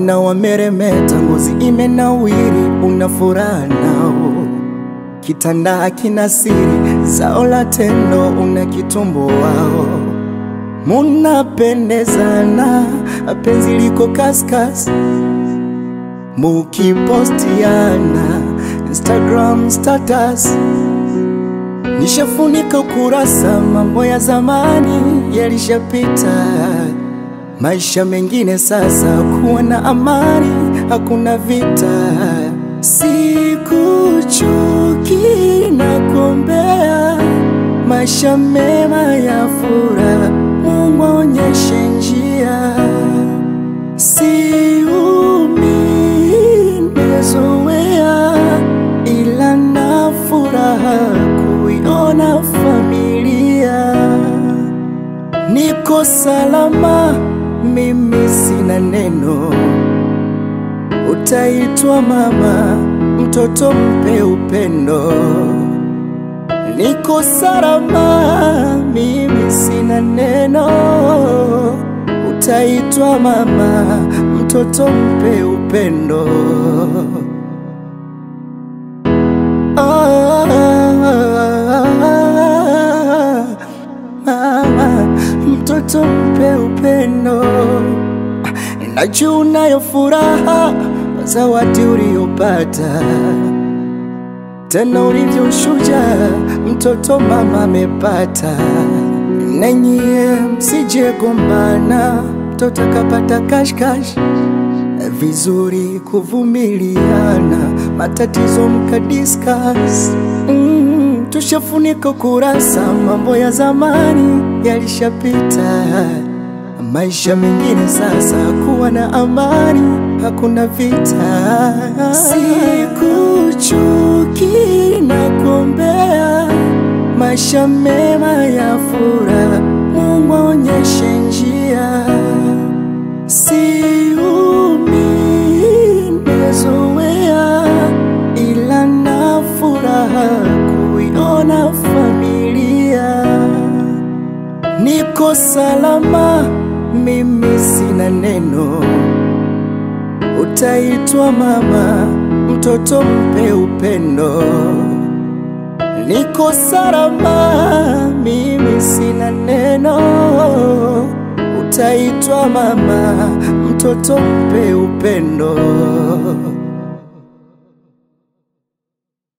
naona wameremeta, ngozi imenawiri, una furaha nao, kitanda kina siri, zao la tendo, una kitumbo wao, munapendezana, penzi liko kaskas, mukipostiana Instagram status Nishafunika ukurasa, mambo ya zamani yalishapita, maisha mengine sasa, kuwa na amani, hakuna vita. Sikuchuki na kuombea maisha mema ya furaha, Mungu aonyeshe njia, siumi nimezoea, ila na furaha kuiona familia niko salama, mimi sina neno, utaitwa mama, mtoto mpe upendo. Niko salama, mimi sina neno, utaitwa mama, mtoto mpe upendo. Mama, mtoto mpe upendo. Najua unayo furaha kwa zawadi uliyopata, tena ulivyo shujaa, mtoto mama amepata. Na nyie msije gombana, mtoto akapata kashkash vizuri kuvumiliana, matatizo mkadiskas. Mm, tushafunika kurasa, mambo ya zamani yalishapita, maisha mengine sasa, kuwa na amani, hakuna vita. Sikuchuki na kuombea maisha mema ya furaha, Mungu aonyeshe njia Siumi nimezoea, ila na furaha kuiona familia. Niko salama, mimi sina neno, utaitwa mama, mtoto mpe upendo. Niko salama, mimi sina neno utaitwa mama, mtoto mpe upendo.